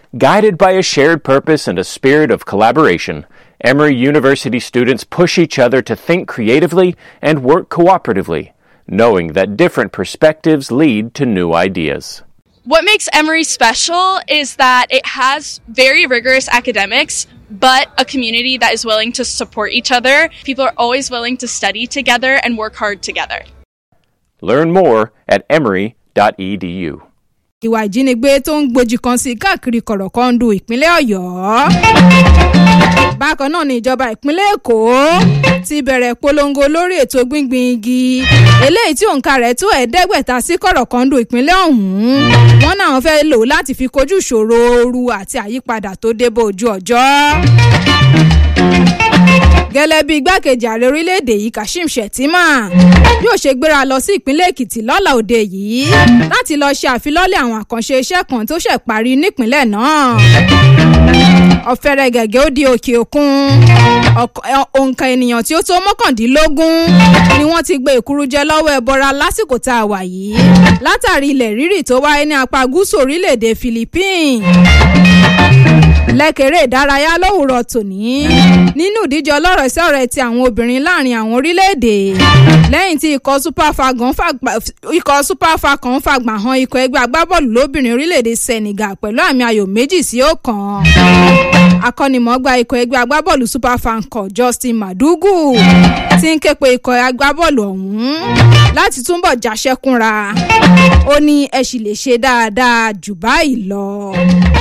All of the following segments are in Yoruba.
Guided by a shared purpose and a spirit of collaboration, Emory University students push each other to think creatively and work cooperatively, knowing that different perspectives lead to new ideas. What makes Emory special is that it has very rigorous academics, but a community that is willing to support each other. People are always willing to study together and work hard together. Learn more at emory.edu. ìwà ìjínigbé tó ń gbòjì kan sí káàkiri kọ̀rọ̀kọ́ńdù ìpínlẹ̀ ọ̀yọ́. bákan náà ni ìjọba ìpínlẹ̀ èkó ti bẹ̀rẹ̀ polongo lórí ètò gbíngbin igi eléyìí tí òǹkà rẹ̀ tó ẹ̀ẹ́dẹ́gbẹ̀ta sí kọ̀rọ̀kọ́ńdù ìpínlẹ̀ ọ̀hún wọ́n náà fẹ́ lò láti fi kojú ìṣòro ooru àti àyípadà tó dé bá ojú ọjọ́ gẹ́lẹ́ bí igbákejì ààrẹ orílẹ̀-èdè yìí kashim shettima yóò ṣe gbéra lọ sí ìpínlẹ̀ èkìtì lọ́la òde yìí láti lọ́ọ́ ṣe àfilọ́lẹ̀ àwọn àkànṣe iṣẹ́ kan tó ṣẹ̀ parí nípínlẹ̀ náà ọ̀fẹ́rẹ́ gẹ̀gẹ́ ó di òkè òkun òǹkà ènìyàn tí ó tó mọ́kàndínlógún ni wọ́n ti gbé ìkúrújẹ lọ́wọ́ ẹbọra lásìkò tá a wà yìí látàrí ilẹ̀ rírì tó wáyé ní apá gúúsù orílẹ̀-èdè philippines lẹ́kẹ̀rẹ́ ìdárayá lówùrọ̀ tòní nínú ìdíje ọlọ́rọ̀ sí ọ̀rẹ́ ti àwọn obìnrin láàrin àwọn orílẹ̀-èdè lẹ́yìn tí ikọ̀ super falcon ikọ̀ super falcon fàgbà han ikọ̀ ẹgbẹ́ agbábọ́ọ̀lù lóbìnrin orílẹ̀-èdè senegal pẹ̀lú àmì ayò méjì sí ọ̀kan akọ́nimọ̀ọ́gba ikọ̀ ẹgbẹ́ agbábọ́ọ̀lù super falcon justin madugu ti ń ké pe ikọ̀ agbábọ́ọ̀lù ọ̀hún láti túbọ̀ jáṣẹ́kúnra ó ní ẹ sì lè ṣe dáadáa jù báyìí lọ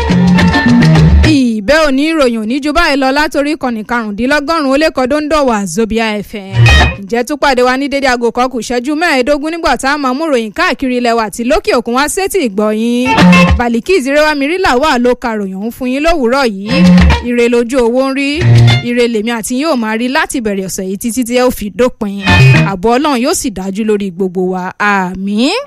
ìbẹ́ òní ìròyìn òní ju báyìí lọ látòrí ìkànnì karùndínlọ́gọ́rùn-ún ó lé kọ́ dóńdọ̀wà zobia fm ǹjẹ́ tún pàdé wa ní dédé aago kan kù ṣẹ́jú mẹ́ẹ̀ẹ́dógún nígbà tá a máa mú ròyìn káàkiri ilẹ̀ wa àti lókè òkun wá sétí ìgbọ̀yìn bàlíkì ìzírẹ́wá mirila wà ló ka ròyìn òun fún yín lówùúrọ̀ yìí ire lójú owó ń rí ire lèmi àti yóò máa rí láti bẹ̀rẹ̀ ọ̀sẹ̀ yìí títí tí ẹ ó fi dópin àbọ̀ ọlọ́run yóò sì dájú lórí gbogbo wa àmín.